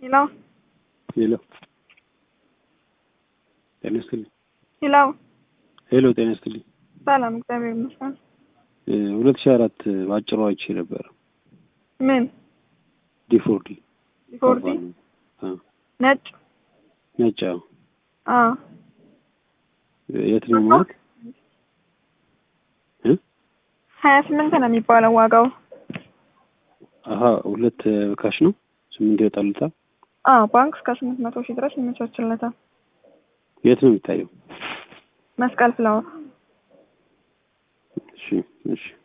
ሄሎ ሄሎ ጤና ይስጥልኝ። ሄሎ ሄሎ ጤና ይስጥልኝ። ሰላም፣ እግዚአብሔር ይመስገን። ሁለት ሺህ አራት በአጭሩ አይቼ ነበር። ምን ዲፎርዲ ፎርዲ ነጭ? ነጭ አዎ። አዎ የት ነው ማለት እ ሀያ ስምንት ነው የሚባለው ዋጋው። አሀ ሁለት ካሽ ነው ስምንት ይወጣሉታል። አዎ ባንክ እስከ ስምንት መቶ ሺህ ድረስ ይመቻችለታል። የት ነው የሚታየው? መስቀል ፍላወር እሺ እሺ